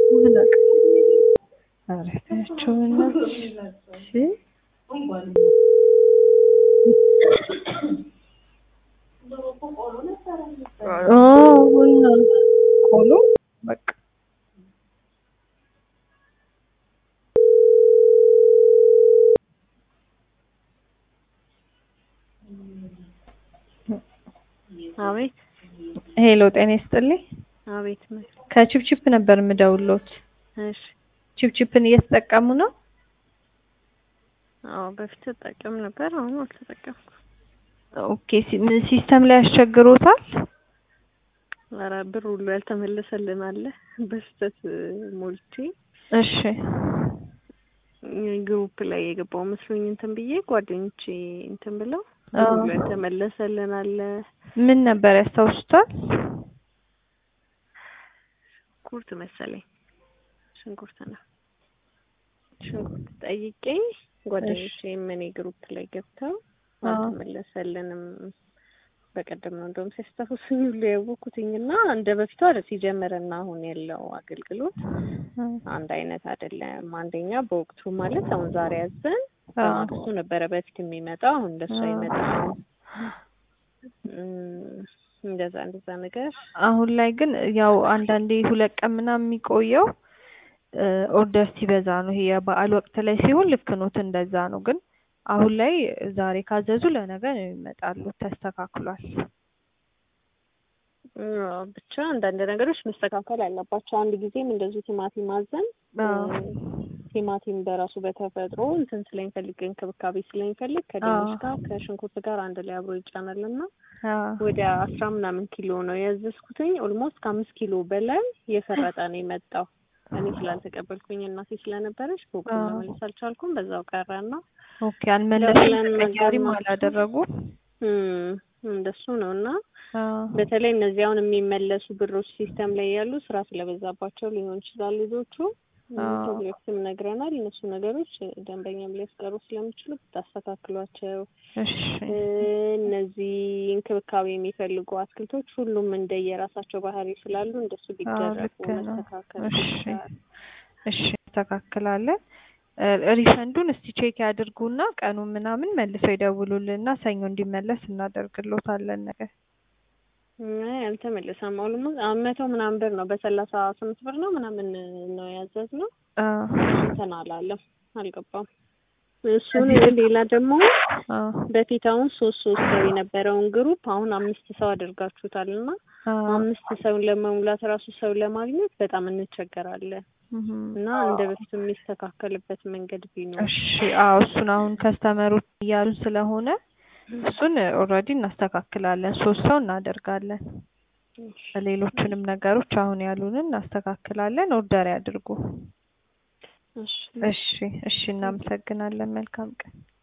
ኧረ ተያቸው በእናትሽ እሺ አዎ እና ቆሎ በቃ አቤት ሄሎ ጤና ይስጥልኝ አቤት ከቺፕቺፕ ነበር የምደውልዎት እሺ ቺፕቺፕን እየተጠቀሙ ነው አዎ በፊት እጠቀም ነበር አሁን አልተጠቀምኩም ኦኬ ሲ- ምን ሲስተም ላይ ያስቸግሮታል ኧረ ብር ሁሉ ያልተመለሰልን አለ በስህተት ሞልቼ እሺ ግሩፕ ላይ የገባው መስሎኝ እንትን ብዬ ጓደኞቼ እንትን ብለው አዎ። ብር ሁሉ ያልተመለሰልን አለ ምን ነበር ያስታውሱታል ሽንኩርት መሰለኝ ሽንኩርት ነው ሽንኩርት ጠይቄ ጓደኞቼ እኔ ግሩፕ ላይ ገብተው አዎ። አልተመለሰልንም በቀደም ነው እንደውም ሲያስታውሱኝ ሁሉ ያወኩትኝና እንደ በፊቱ አለ ሲጀምርና አሁን ያለው አገልግሎት አንድ አይነት አይደለም። አንደኛ በወቅቱ ማለት አሁን ዛሬ ያዘን በማግስቱ ነበረ በፊት የሚመጣው አሁን እንደሱ አይመጣም። እም፣ እንደዛ እንደዛ ነገር አሁን ላይ ግን ያው አንዳንዴ ሁለት ቀን ምናምን የሚቆየው ኦርደር ሲበዛ ነው። ይሄ የበዓል ወቅት ላይ ሲሆን ልክ ኖት እንደዛ ነው። ግን አሁን ላይ ዛሬ ካዘዙ ለነገ ነው ይመጣሉ። ተስተካክሏል። አዎ፣ ብቻ አንዳንድ ነገሮች መስተካከል አለባቸው። አንድ ጊዜም እንደዚሁ ቲማቲም አዘን አዎ። ቲማቲም በራሱ በተፈጥሮ እንትን ስለሚፈልግ እንክብካቤ ስለሚፈልግ ከድንች አዎ። ጋር ከሽንኩርት ጋር አንድ ላይ አብሮ ይጫናልና አዎ። ወደ አስራ ምናምን ኪሎ ነው ያዘዝኩትኝ። ኦልሞስት ከአምስት ኪሎ በላይ የፈረጠ ነው የመጣው። እኔ ስላልተቀበልኩኝ እናቴ ስለነበረች በወቅቱ አዎ። መመለስ አልቻልኩም። በዛው ቀረና ኦኬ አልመለሱም። ደውለን ተቀያሪም ነገር አላደረጉም። እም፣ እንደሱ ነው እና አዎ። በተለይ እነዚህ አሁን የሚመለሱ ብሮች ሲስተም ላይ ያሉ ስራ ስለበዛባቸው ሊሆን ይችላል ልጆቹ አዎ። ፕሮጀክትም ነግረናል። እነሱ ነገሮች ደንበኛም ሊያስቀሩ ስለሚችሉ ብታስተካክሏቸው። እሺ እ፣ እነዚህ እንክብካቤ የሚፈልጉ አትክልቶች ሁሉም እንደየራሳቸው ባህሪ ስላሉ እንደሱ አዎ ቢደረጉ ልክ ነው። መስተካከል እሺ ይችላል። እሺ እናስተካክላለን። እ፣ ሪፈንዱን እስቲ ቼክ ያድርጉና ቀኑን ምናምን መልሰው ይደውሉልንና ሰኞ እንዲመለስ እናደርግሎታለን ነገር አይ አልተመለሰም። ኦልሞስት መቶ ምናምን ብር ነው በሰላሳ ስምንት ብር ነው ምናምን ነው ያዘዝነው። እንትን አላለም አልገባም። እሱን ሌላ ደግሞ በፊት አሁን ሶስት ሶስት ሰው የነበረውን ግሩፕ አሁን አምስት ሰው አድርጋችሁታል እና አምስት ሰውን ለመሙላት ራሱ ሰው ለማግኘት በጣም እንቸገራለን እና እንደ በፊቱ የሚስተካከልበት መንገድ ቢኖር እሺ አዎ እሱን አሁን ከስተመሮች እያሉ ስለሆነ እሱን ኦልሬዲ እናስተካክላለን። ሶስት ሰው እናደርጋለን። ሌሎቹንም ነገሮች አሁን ያሉንን እናስተካክላለን። ኦርደር ያድርጉ። እሺ እሺ እሺ እናመሰግናለን። መልካም ቀን